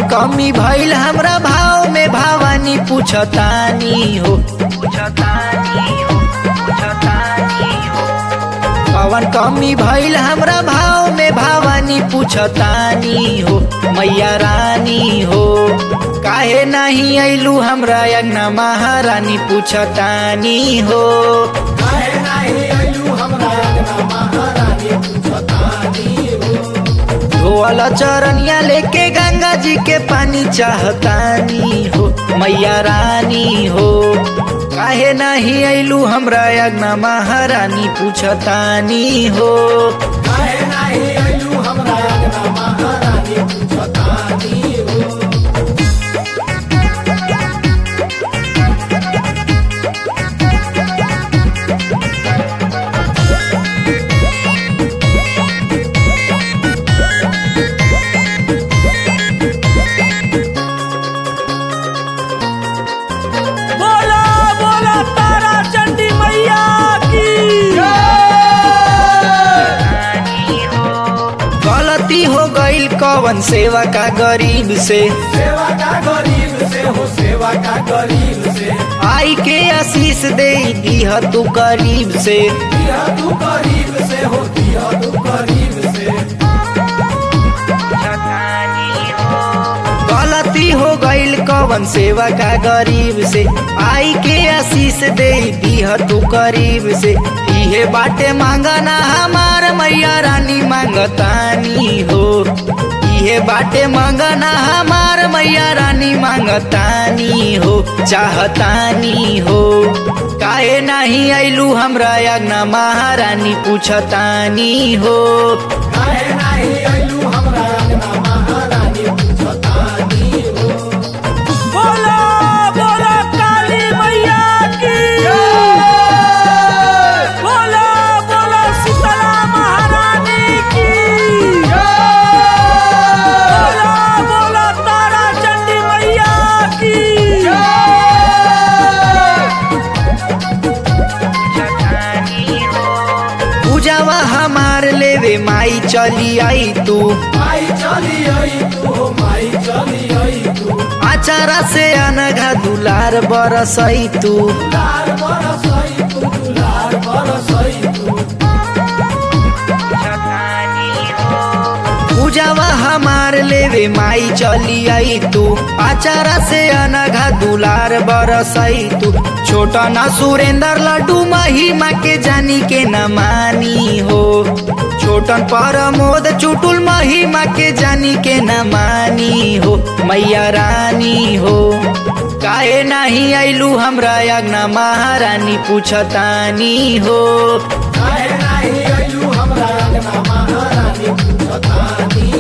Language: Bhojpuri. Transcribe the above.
कमी भइल हमरा भाव में भवानी पूछतानी हो पूछतानी हो पूछतानी हो कवन कमी भइल हमरा भाव में भवानी पूछतानी हो मैया रानी हो काहे नहीं अइलू हमरा यज्ञ महारानी पूछतानी हो काहे नाही अइलू हमरा अंगना महारानी पूछतानी हो धोअल चरनिया लेके गंगा जी के पानी चाहतानी हो मैया रानी हो काहे नहीं अइलू हमरा यज्ञ महारानी पूछतानी हो काहे नाही अइलू हमरा अंगना महारानी पूछतानी हो बोला बोला तारा चंडी मैया की गलती हो गईल कवन सेवा का गरीब से सेवा का गरीब से हो सेवा का गरीब से आई के आशीष दे दीह तू करीब से दिया तू गरीब से हो दिया तू गरीब से गलती हो गईल कवन सेवा का गरीब से आई के आशीष दे दीह तू करीब से इहे बाटे मांगना हमार मैया रानी मांगतानी हो इहे बाटे मांगना हमार मैया रानी मांगतानी हो चाहतानी हो काहे नहीं अइलू हमरा यज्ञ महारानी पूछतानी हो काहे नाही अइलू हमरा अंगना महारानी पूछतानी हो बोला बोला काली मैया की बोला बोला शीतला महारानी की बोला बोला तारा चंडी मैया की पूजावा हमार लेवे माई चली आई तू माई चली आई तू हो माई चली आई तू आचारा से अनघा दुलार बरसई तू दुलार बरसई तू दुलार बरसई तू पूजावा हमार लेवे माई चली आई तू आचारा से अनघा दुलार बरसई तू छोटा ना सुरेंद्र लड्डू महिमा के जानी के न मानी हो छोटन परमोद चुटुल महिमा के जानी के न मानी हो मैया रानी हो काहे नहीं अइलू हमरा यज्ञ महारानी पूछतानी हो काहे नाही अइलू हमरा अंगना महारानी पूछतानी